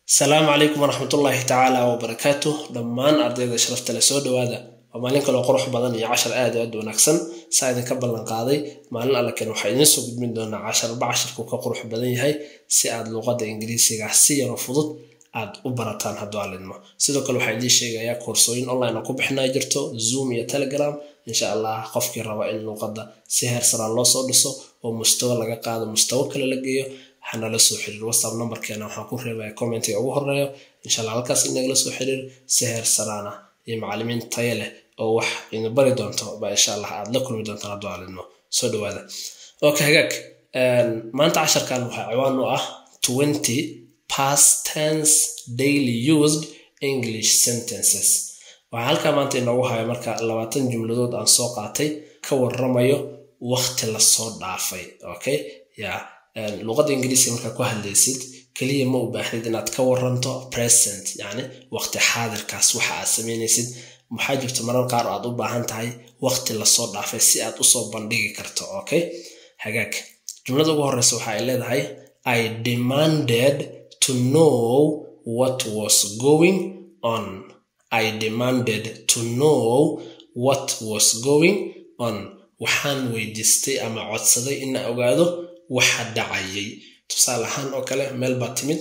asalaamu calaykum waraxmatullaahi tacaala wabarakaatu dhammaan ardayda sharafta le soo dhawaada waa maalin kaloo qurux badan iyo cashar aad aad wanaagsan saa idinka ballan qaaday maalin allaken waxaa idiin soo gudbin doonaa casharba cashirku ka qurux badan yahay si aad luuqadda ingiriisiga si yaro fudud aad u barataan hadduu alidmo sidoo kale waxaa idiin sheegayaa koorsooyin online oo ku bixinaa jirto zoom iyo telegram insha allah qofkii raba in luuqadda si heersanaan loo soo dhiso oo mustawo laga qaado mustawo kale la geeyo waxaanala soo xiriir whatsapp numberkeena waxaan ku reebaya commentiga ugu horeeyo insha allah halkaas inagala soo xiriir si heer saraana iyo macalimiin tayo leh oo wax idin bari doonto ba insha allah aad la kulmi doontaan hadduu alidmo soo dhawaada okay hagaag maanta casharkan waxaa ciwaan u ah twenty past tense daily used english sentences waxaa halkaa maanta inoogu haya marka labaatan jumladood aan soo qaatay ka waramayo waqti lasoo dhaafay okay ya luuqadda ingiriisiga markaa ku hadlaysid keliya ma u baahnid inaad ka waranto present yani waqti xaadirkaas waxa aad samaynaysid maxaa jirta marar qaar aad u baahan tahay waqti lasoo dhaafay si aad usoo bandhigi karto okay hagaag jumlada ugu horeysa waxa ay leedahay i demanded to know what was going on i demanded to know what was going on waxaan weydiistay ama codsaday ina ogaado waxa dhacayay tusaale ahaan oo kale meel baa timid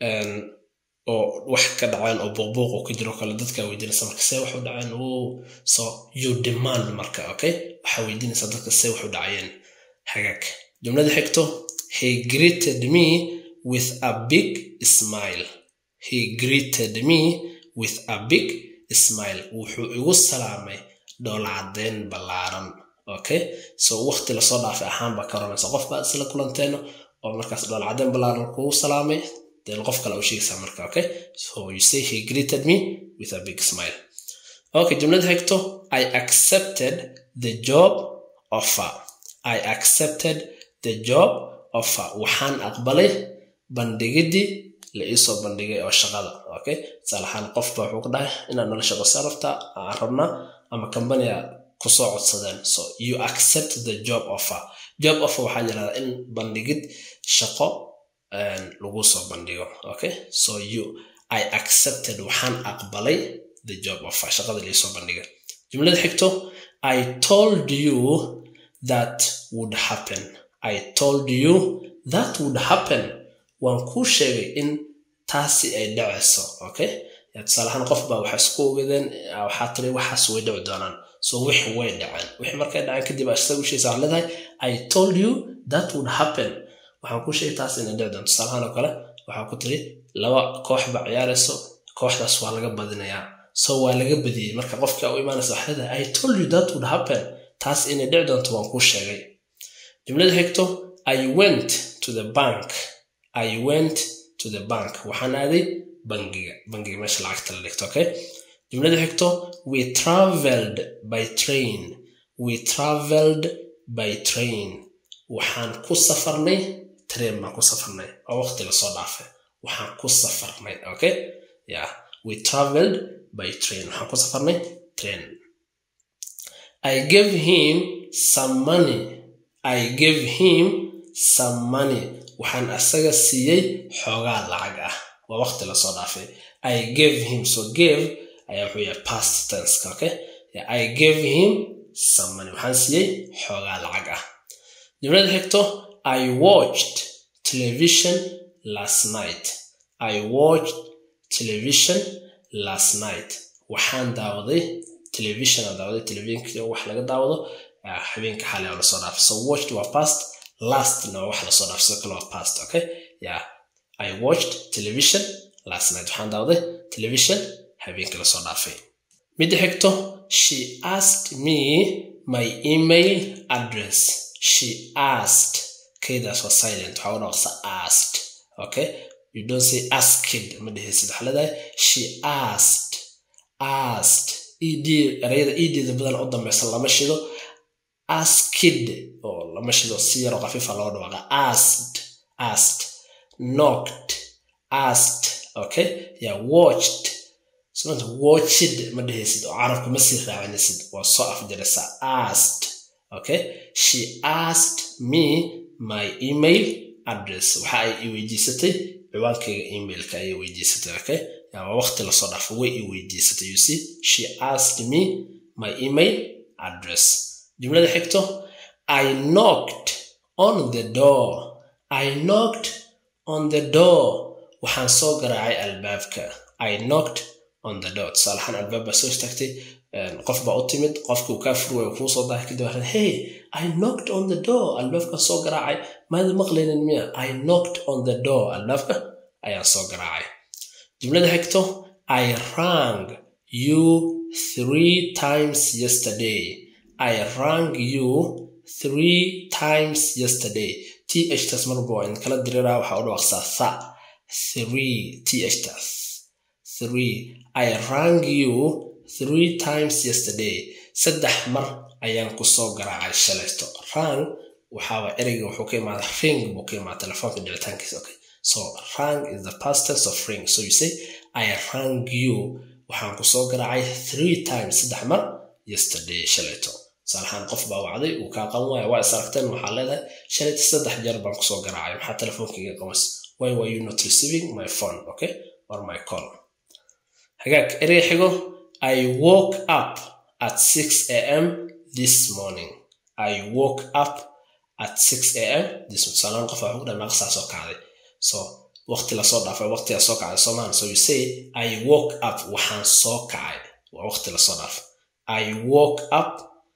oo wax ka dhaceen oo buuqbuuq oo ka jiro kale dadkaa weydiinaysa marka see waxu dhaceen so you demand marka okay waxaa weydiinaysa dadka see waxu dhacayeen hagaag jumlada xigto he greeted me with a big smile he greeted me with a big smile wuxuu igu salaamay dhoolcadeyn ballaaran okay so waqti lasoo dhaafay ahaanba ka oranaysa qof baa isla kulanteeno oo markaas dhoolcadeyn ballaaran kugu salaamay then qof kale u sheegaysaa marka okay so you say he greeted me with a big smile okay jumlada xigto i accepted the job offer i accepted the job offer waxaan aqbalay bandhigidii la iisoo bandhigay oo shaqada okay tusaalahaan qofba wuxuu ku dhahay inaad nala shaqaysa rabtaa aan rabnaa ama kambaniga kusoo codsadeen so you accept the job offer job offer waxaa yirahdaa in bandhigid shaqo lagu soo bandhigo okay so you i accepted waxaan aqbalay the job offer shaqada liisoo bandhiga jumlada xigto i told you that would happen i told you that would happen waan kuu sheegay in taasi ay dhacayso okay tusaalahaan qof baa waxay isku ogadeen waxaa tiri waxaas way dhici doonaan so wixi way dhaceen wixii markay dhaceen kadib isaga usheegaysa waxaa leedahay i told you that would happen waxaan kuu sheegay taas inay dhici doonto tusaalahaan oo kale waxaa ku tiri laba koox baa ciyaarayso kooxdaas waa laga badinayaa so waa laga badiyey marka qofka u imaanaysa waxaa leedahay i told you that would happen taas inay dhici doonto waan kuu sheegay jumlada xigto i went to the bank i went to the bank waxaan aaday bangiga bangiga meesha lacagta la dhigto okay jumlada xigto we traveled by train we traveled by train waxaan ku safarnay train baan ku safarnay oo waqti lasoo dhaafay waxaan ku safarnay okay yeah we traveled by train waxaan ku safarnay train i gave him some money i gave him some money waxaan asaga siiyey xoogaa lacag ah waa waqti lasoo dhaafay i gave him so gave ayaa wuxuu yahay past tense okay i gave him some money waxaan siiyey xoogaa lacag ah jumlada xigto i watched television last night i watched television last night waxaan daawaday television aan daawaday televisionka wax laga daawado habeenka xalay oo lasoo dhaafay so watched waa past lastna waa wax lasoo dhaafay sidoo kale waa past okay yeah i watched television last night waxaan daawaday television habeenka lasoo dhaafay midda xigto she asked me my email address she asked kaydaas waa silent waxaa u dhawaqsa asked okay you don't say asked ma dhehaysid waxaa leedahay she asked asked ed erayada edeeda badan u dambeysa lama shido askid oo lama shido si yaroo khafiifa loo dhawaaqa asked asked knocked asked okay yeah watched somanta watched ma dhehaysid oo carabka ma sii raacinaysid waa soo afjaraysa asked okay she asked me my email address waxa ay i weydiisatay ciwaankayga emailka ayay weydiisatay okay waa waqti lasoo dhaafo way i weydiisatay you see she asked me my email address jumlada xigto i knocked on the door i knocked on the door waxaan soo garaacay albaabka i knocked on the door tusaalahaan albaab baa soo istaagtay qof baa u timid qofkii uu kaa furway kuu soo dahay kadib waxaan hey i knocked on the door albaabkan soo garaacay maada maqlaynin miya i knocked on the door albaabka ayaan soo garaacay jumlada xigto i rang you three times yesterday i rang you three times yesterday t h taas marba waa in kala diriraa waxaa u dhawaqsaa tha three t h taas three i rang you three times yesterday saddex mar ayaan ku soo garaacay shalaysto rang waxaaba ereyga wuxuu ka imaada ring buu ka imaada telefoonka dhicitaankiisa okay so rang is the past tense of ring so you say i rang you waxaan ku soo garaacay three times saddex mar yesterday shalayto salahaan qof baa wacday uu kaa qaban waaya waa is aragteen waxaa leedahay shalayta saddex jeer baan kusoo garaacay maxaa telefoonkayga qamas why were you not receiving my phone okay or my call hagaag erey xigo i woke up at 6 am this morning i woke up at 6 am this salaan qof waxuu ku dhan naqsaa soo kacday so waqti lasoo dhaafay waqtigaa soo kacday soomaan so you say i woke up waxaan soo kacay waa waqti lasoo dhaafay i woke up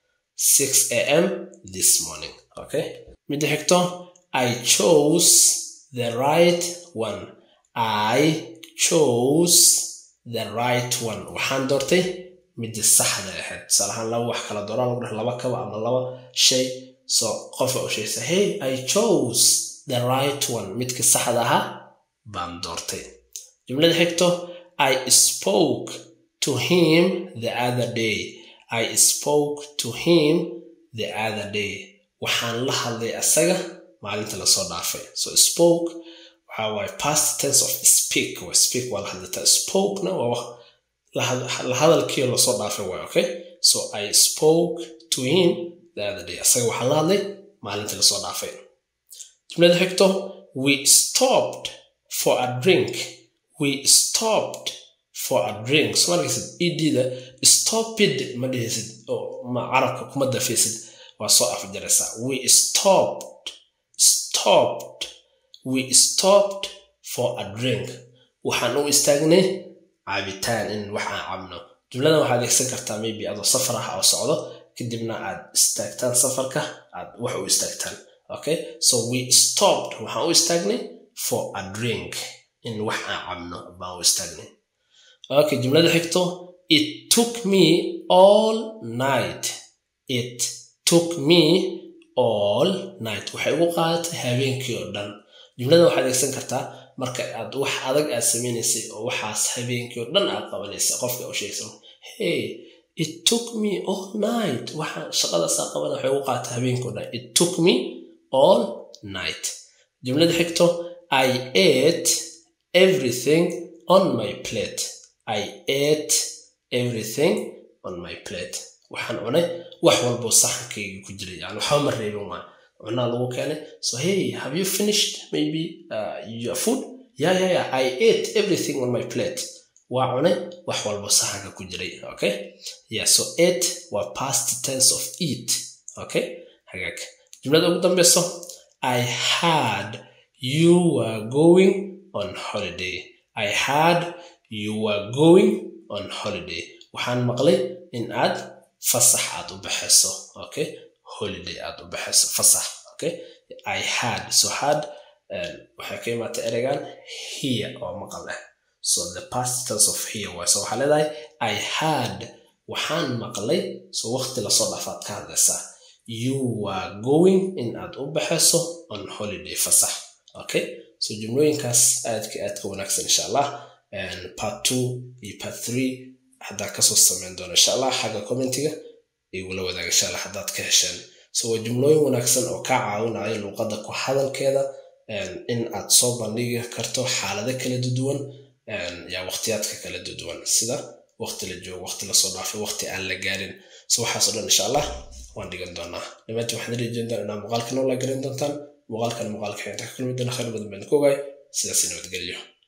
6 am this morning okay midda xigto i chose the right one i chose the right one waxaan doortay midii saxda ahayd tusaalahaan laba wax kala dooraan lagu dheh laba kaba ama laba shay so qofa u sheegsa hey i chose the right one midkii saxda ahaa baan doortay jumlada xigto i spoke to him the other day i spoke to him the other day waxaan la hadlay asaga maalinta lasoo dhaafay so spoke waxa waaye past tense of speak waa speak waa la hadlataa spokena waa la hadalkii lasoo dhaafay waay okay so i spoke to him the other day asaga waxaan la hadlay maalinta lasoo dhaafay jumlada xigto we stopped for a drink we stopped for a drink so markaysid edda stopid ma dhihaysid oo ma carabka kuma dafaysid waa soo afjaraysaa we stopped stopped we stopped for a drink waxaan u istaagnay caabitaan in wax aan cabno jumladan waxaad adeegsan kartaa maybe adoo safar ah oo socdo kadibna aad istaagtaan safarka aad wax u istaagtaan okay so we stopped waxaan u istaagnay for a drink in wax aan cabno baan u istaagnay okay jumlada xigto it took me all night it took me all night waxay ugu qaadatay habeenkii oo dhan jumlada waxaad adeegsan kartaa marka aad wax adag aad samaynaysay oo waxaas habeenkii oo dhan aad qabanaysa qofka u sheegsan hey it took me all night waxa shaqadaasaa qabana waxay ugu qaadatay habeenkii oo dhan it took me all night jumlada xigto i ate everything on my plate i ate everything on my plate waxaan cunay wax walboo saxankayga ku jiray yani waxba ma reebin waa cunaa lagu keenay so hey have you finished maybe uh, your food yeah yeah yeah i ate everything on my plate waa cunay wax walbo saxanka ku jiray okay yeah so ate waa past tense of eat okay hagaag jumlada ugu dambeyso i had you were going on holiday i had you were going on holiday waxaan maqlay in aad fasax aad u baxayso okay holiday aad u baxayso fasax okay i had so had waxay ka imaatay ereygan here oo maqal ah so the past tense of here way so waxaa leedahay i had waxaan maqlay so waqti lasoo dhaafaad ka hadlaysaa you were going in aad u baxayso on holiday fasax okay so jumlooyinkaas aadka aadka wanaagsan insha allah part two iyo part three haddaa kasoo sameyn doona insha allah xagga commentiga igula wadaaga insha allah haddaad ka hesheen so waa jumlooyin wanaagsan oo kaa caawinaya luuqadda ku hadalkeeda in aad soo bandhigi karto xaalado kala duwan yaa waqtiyaadka kala duwan sida waqti la joogo waqti lasoo dhaafay waqti aan la gaarin so waxaasoo dhan insha allah waan dhigan doonaa dhamaantii waxaan rajeen doonaa inaa muuqaalka noo la garan doontaan muuqaalkan muuqaalka xinta ka kulmi doona khayr badan baan ku ogaay sidaas nabadgelyo